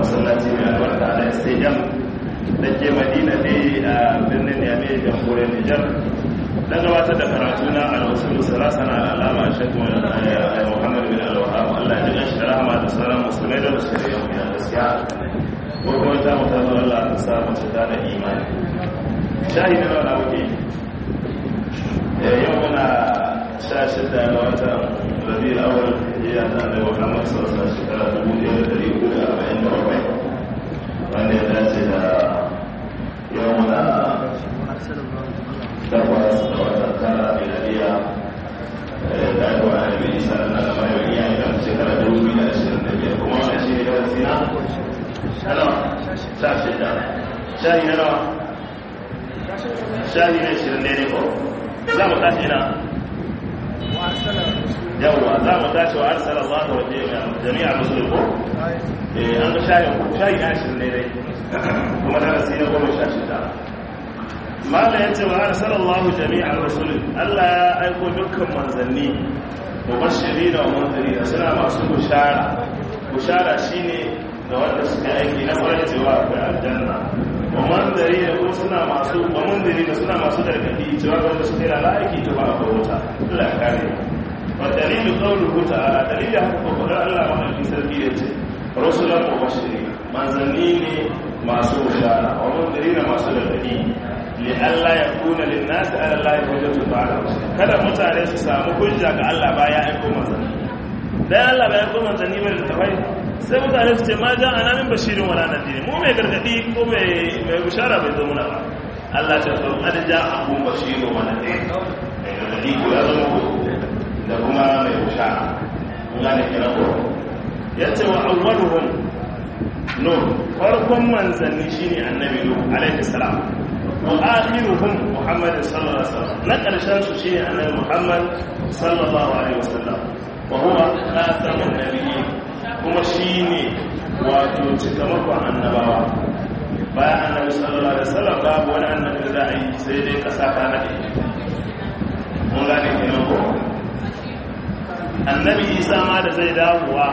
masallaci mai albarka na stadium da ke madina ne a birnin yame jamhuriyar nijar don gabatar da karatu na alwasul salasana alama shakku muhammad bin alwahab allah ya ji shi rahama da sauran musulmai da musulmai yau ya gaskiya ko kuma ta mutu zuwa allah ta sa mace ta da imani shahi na wani wuke yau muna sha shida ga watan rabi awal ya ta da muhammad sallallahu alaihi shekara dubu ɗaya da ɗari uku da arba'in da bakwai wanda ya dace da yau muna takwas da watan tara miladiya da aka wani alibi isa na da mai wani yayi kan shekara dubu biyu da ashirin da biyar kuma wani shi ne da wasu na nawa sha shida shahi na nawa shahi na ashirin ne ne ko za mu tashi na yawwa za mu tashi wa arsala Allah wa jami'a musulun ko eh an ga shahi shahi na ashirin ne dai kuma darasi na goma sha shida mala ya ce wa arsalallahu jami'ar rasul Allah ya aiko dukkan manzanni mubashiri da munziri suna masu bushara bushara shine da wanda suka aiki na farin cewa akwai aljanna wa munziri da kuma suna masu wa munziri da suna masu gargadi cewa wanda suka yi aiki ta ba a wuta Allah ya kare wa dalilu qawluhu ta'ala dalilin haka ko Allah mahaifi sarki ya ce rasulan mubashiri manzanni ne masu bushara wa munziri da masu gargadi li'alla ya kuna linnasi ala Allah hujjatu ba'da kada mutane su samu hujja ga Allah baya aiko manzanni dan Allah bai aiko manzanni ba da tafai sai mutane su ce ma ja ana min bashirin wala nadiri mu mai gargadi ko mai mai bishara bai zo muna ba Allah ta zo kad ja abun bashiru wa nadir mai gargadi ko ya zama ko da kuma mai bishara mun gane kira ko yace wa awwaluhum nur farkon manzanni shine annabi nuh alaihi salam وآخرهم محمد صلى الله عليه وسلم نقل شمس شيء عن محمد صلى الله عليه وسلم وهو خاتم النبيين kuma shi ne wato cikamakon annabawa bayan annabi sallallahu alaihi wasallam babu wani annabi da za a yi sai dai kasa ta nade mun gane kenan ko annabi isa ma da zai dawowa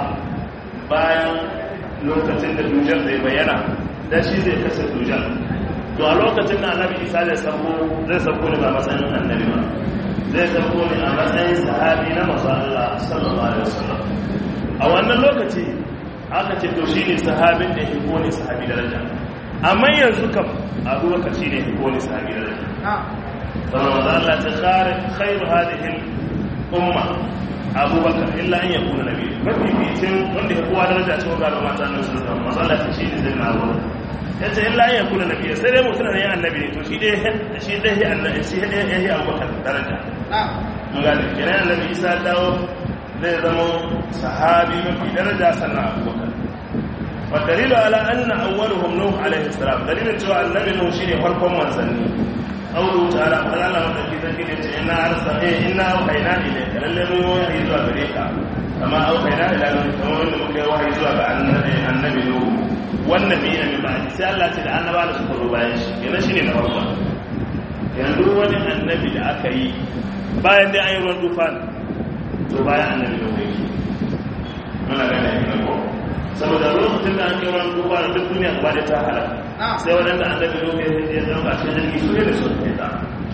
bayan lokacin da dujal zai bayyana da shi zai kasa dujal to a lokacin da annabi isa zai sabo zai sabo ne ba matsayin annabi ba zai sabo ne a matsayin sahabi na masu Allah sallallahu alaihi wasallam a wannan lokaci aka ce to shine sahabin da ya ko ne sahabi daraja amma yanzu kam abubakar shine ya ko ne sahabi daraja saboda Allah ta khare khairu hadhihi umma abubakar illa an yakuna nabi mafi fitin wanda ya kowa daraja cewa ga mata annabi sallallahu alaihi wasallam Allah ta shi ne zai na abubakar ya ce illa ya kula nabi sai dai mutum ne annabi ne to shi dai shi dai ya annabi shi dai ya yi abubakar daraja mun ga da kiran annabi isa dawo zai zama sahabi mafi daraja sannan abubakar wa dalilu ala anna awwaluhum nuh alaihi salam dalilin cewa annabi nuh shine farkon manzanni qawlu ta'ala qala Allah madaki zaki da ce inna arsala inna auhayna ilayka lalle mu wahayi zuwa gare ka kama auhayna ila nuh kamar wanda muka yi wahayi zuwa ga annabi nuh wannan bai yana ba sai Allah ce da annaba da suka zo bayan shi yana shi ne na farko yanzu wani annabi da aka yi bayan dai an yi ruwan tufan to bayan annabi da wani muna gane a gina ko saboda lokacin da an kai ruwan tufan duk duniya gaba da ta halaka sai waɗanda annabi da wani ya zama a cikin jirgi su ne da su ke ta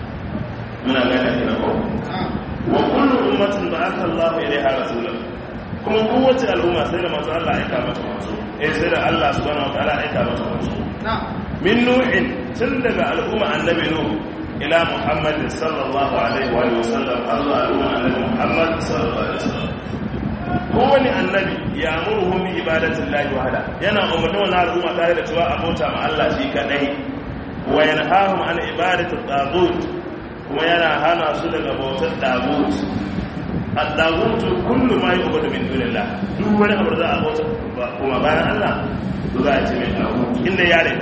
muna gane a gina ko wa kullu ummatin ba aka Allah ilaiha rasulan kuma kowace al'umma sai da masu Allah aika mata masu eh sai da Allah subhanahu wa ta'ala aika mata masu min nuhin tun daga al'umma annabi nuh ila muhammad sallallahu alaihi wa sallam har zuwa al'umma annabi muhammad sallallahu alaihi wa sallam kowani annabi ya amurhum bi ibadatin lahi wahda yana umarni wannan al'umma tare da cewa abota ma Allah shi kadai wa yanhahum an ibadati tagut kuma yana hana su daga bautar tagut al-tagut kullu ma yu'badu min dunillah duk wani abu da za a bauta kuma bayan Allah to za a ce mai tagut inda ya rida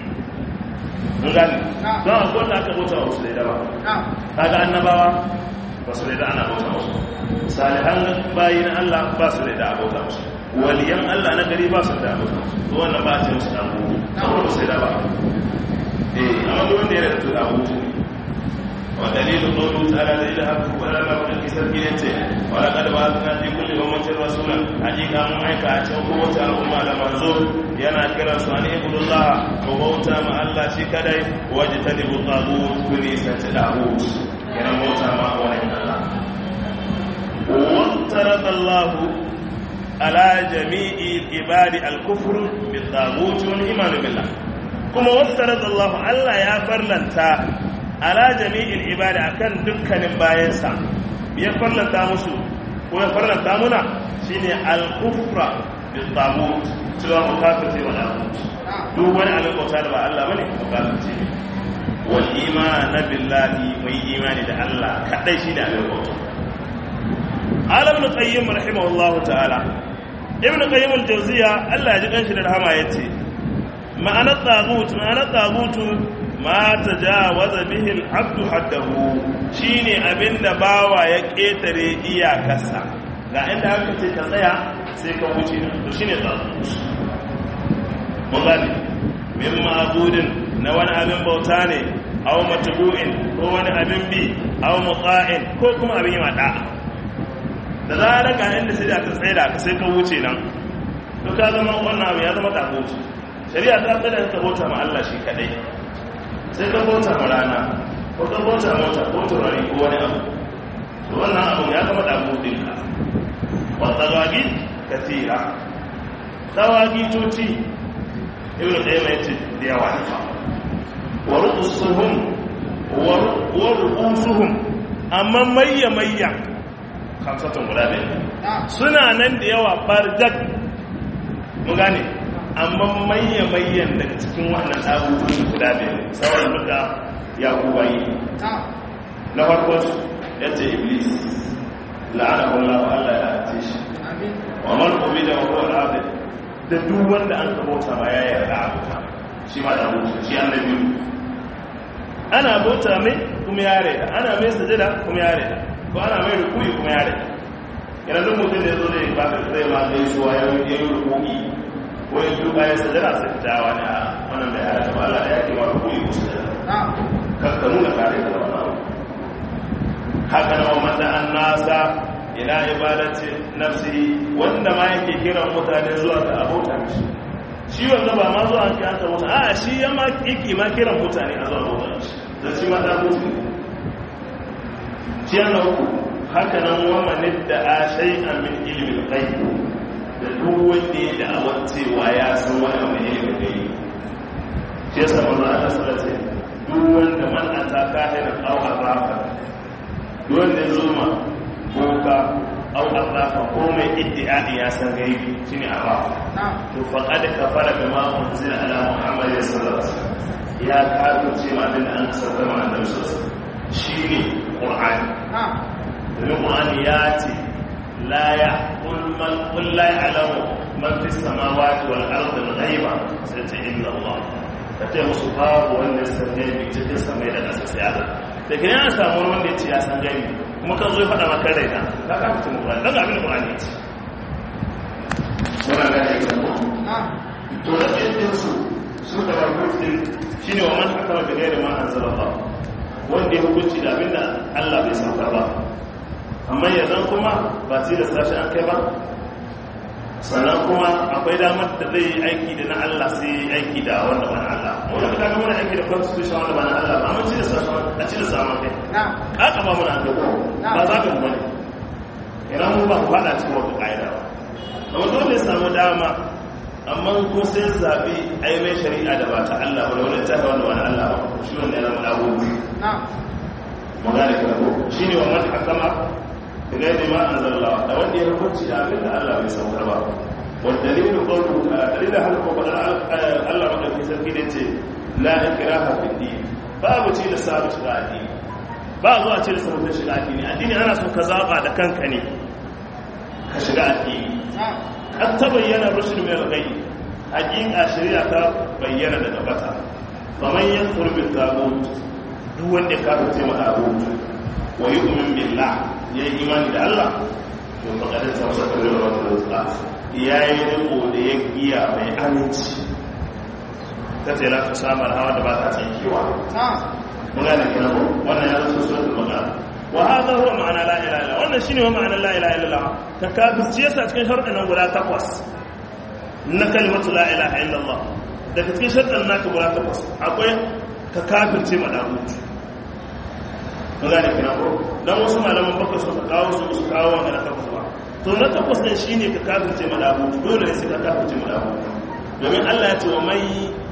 mun gani don a kowanne aka bauta wa wasu da ba kaga annabawa ba su da ana bauta musu salihan bayi na Allah ba su da abota musu waliyan Allah na gari ba su da abota musu to wannan ba a ce musu da abubu saboda ba su da ba eh amma duk wanda ya da da abubu ne ودليل قوله تعالى الذين هبوا ولا ما كنت سبيلته ولقد بعثنا في كل أمة رسولا حقيقة من عيك أتوا قوة الأمة لمنزور ينا كرا سواني عبد الله وبوتا مع الله شكري واجتنبوا الطاغوت كنيسة داوود ينا موتا مع ولي الله وافترض الله على جميع العباد الكفر بالطاغوت والإيمان بالله kuma wasarar Allah Allah ya farlanta ala jami'il ibada akan dukkanin bayansa ya farlanta musu ko ya farlanta muna shine al-kufra bil tagut cewa mu kafirce wa tagut duk wani abin bauta da ba Allah bane mu kafirce wal iman billahi mai imani da Allah kadai shi da abin bauta alam ibn qayyim rahimahullahu ta'ala ibn qayyim al-jawziya Allah ya ji kanshi da rahama yace ma'anar tagut ma'anar tagutu ma ta jawaza bihil abdu haddahu shine abinda bawa ya ketare iyakarsa ga inda aka ce ka tsaya sai ka wuce to shine tagut mun gane min ma'budin na wani abin bauta ne aw matbu'in ko wani abin bi aw muqa'in ko kuma abin yi mada da zarar ga inda sai da ka tsaya ka sai ka wuce nan to ka zama wannan abu ya zama tagut shari'a ta tsada ta bauta ma Allah shi kadai sai ka bauta ma rana ko ka bauta mota ko turare ko wani abu to wannan abu ya zama da budin ka wa tawagi katira tawagi toti ibnu qayyim yace da yawa ne wa rusuhum wa rusuhum amma mayya mayya kamsatun guda ne suna nan da yawa barjak mu gane amma mayyan daga cikin wannan abubuwan guda biyu sauran duka ya kubayi na farko ya ce iblis la'ana Allah wa Allah ya ce shi wa man ubi da wa al da duk wanda an ka bauta ma ya yarda a bauta shi ma da bauta shi annabi ana bauta mai kuma ya reda ana mai sajada kuma ya reda ko ana mai rukuyi kuma ya reda yana duk mutum da ya zo zai ba zai ma zai suwa ya yi rukuyi wani duka ya sajada sai ta wani a wannan da ya rata ba Allah ya ke mara koyi musu da kakka nuna kare da wannan haka na wanda an nasa ila ibadati nafsi wanda ma yake kiran mutane zuwa ga abota shi shi wanda ba ma zuwa an ta wata a shi ya ma yake ma kiran mutane a zuwa abota shi dan shi ma da mutu shi yana uku haka nan wa man da shay'an min ilmi al-ghaib da duk wanda ya da'awar cewa ya san wani abu ne da gari shi ya samu za a nasara ce duk wanda man a ta kahirar au arrafa duk wanda ya zuma boka au arrafa ko mai iddi'adi ya san gaibi shi ne arrafa to faƙa da kafara da ma'amun zina ala muhammad ya sallarsa ya kafirce ma abin da an kasar ma annabi sosai shi ne ƙur'ani domin ƙur'ani ya ce لا يقول من قل لا يعلم من في السماوات والارض الغيب سيتي الا الله kace musu babu wanda ya san gaibi cikin samai da ƙasa sai Allah da ke yana samu wanda ya ce ya san gaibi kuma kan zo faɗa maka raina ka ka fitin Qur'ani dan abin Qur'ani ya ce wannan ga ne to da cikin su su da rubutin shine wa man hakama bi ghairi ma anzala Allah wanda ya hukunci da abinda Allah bai saukar ba amma yanzu kuma ba sai da sashi an kai ba sannan kuma akwai damar da zai yi aiki da na Allah sai yi aiki da wanda ba na Allah wanda ka kaga muna aiki da constitution wanda ba na Allah ba amma ci da sashi a ci da samun kai haka ba muna kai ba za ka mu bane ina mu ba ku fada cikin wata ƙa'ida ba amma dole ya samu dama amma ko sai zabi ai mai shari'a da ba ta Allah ba da wani tafi wanda ba na Allah ba shi wanda ya zama dawo magana ka ko shine wa man hakama بغير ما انزل الله da wanda ya hukunci da abin da Allah bai saukar ba wal dalilu qawluhu ta'ala dalilin hal ko fadar Allah madaukakin sarki da ce la ikraha fi din babu ce da sabu shiga addini ba zuwa ce da sabu shiga addini addini ana so ka zaba da kanka ne ka shiga addini kan ta bayyana rushd min al-ghayb hakika shari'a ta bayyana daga bata faman yanfur bil tagut duk wanda ka fice ma tagut wa yu'min billah ya yi imani da Allah to faƙaɗin samsa kan lura wata rutsa ya yi riko da ya giya mai aminci ta tela ta samar hawa da ba ta tsinkewa mun gane kina ko wannan ya zo suratul baqara wa hadha huwa ma'ana la ilaha illa wannan shine wa ma'ana la ilaha illa ka kafirci yasa cikin sharuɗan nan guda takwas na kalimatu la ilaha illa Allah daga cikin sharuɗan naka guda takwas akwai ka kafirce ma dagutu mun gane kina ko dan wasu malaman baka su ka kawo su su kawo wannan takwas ba to na takwas din shine ka kafirce ma dagutu dole ne sai ka kafirce ma dagutu domin Allah ya ce wa mai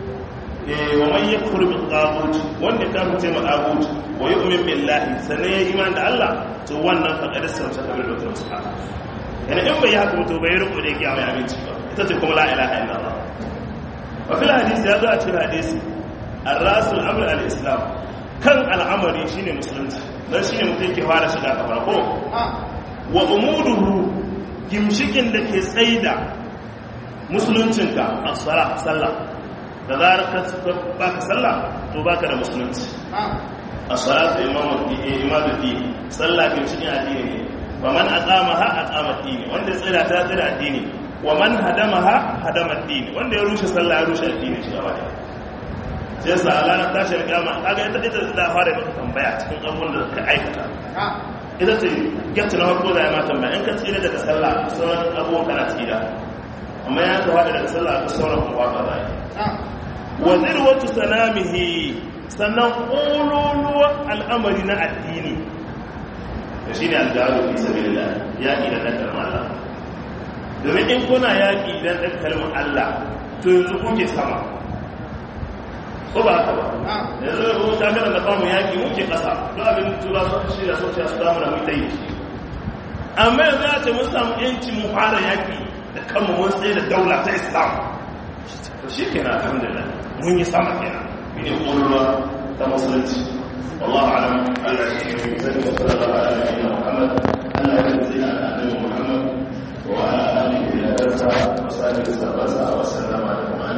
wa man yakfur bil taghut wanda ka fice ma taghut wa yu'min billahi sanan ya iman da Allah to wannan fa qad samsa kabil da wasu yana in bai haka to bai rubu da kiyama ya binci ba ita ce kuma la ilaha illallah wa fil hadisi ya zo a cikin hadisi ar-rasul amr al-islam kan al'amari shine musulunci dan shine mutum yake fara shiga kafara ko wa umuduhu gimshikin da ke tsaida musuluncinka as-sala sallah da zarar ka baka sallah to baka da musulunci as-salatu imamu imamu dini sallah ke cikin addini ne wa man aqamaha aqama dini wanda tsira ta tsira addini wa man hadamaha hadama dini wanda ya rushe sallah ya rushe addini shi gaba da sai sa Allah na tashi kiyama kaga ita ita da fara maka tambaya cikin abubuwan da ka aikata ita ce gatta na farko da ya ma tambaya in ka tsira daga sallah sauran abubuwan kana tsira amma ya ka fada daga sallah ka sauran kuma ba za wa zirwatu sanamihi sannan ƙololuwar al'amari na addini da shi ne aljaru fi sabilillah yaƙi da ɗan kalmar Allah domin in kuna yaƙi don ɗan kalmar Allah to yanzu kuke sama ko ba haka ba yanzu da kuma takarar da famu yaƙi muke ƙasa don abin tura sun shirya sun ce su damu da mu ta yi amma yanzu ya ce mun samu yanci mu fara yaƙi da kanmu mun tsaye da daula ta islam shi kenan alhamdulillah mun yi sama kenan ne ƙulwa ta musulunci wallahu alam Allah ya yi zai wa sallallahu ala nabiyyina Muhammad Allah ya yi zai ala annabi Muhammad wa ala alihi wa sahbihi wa sallam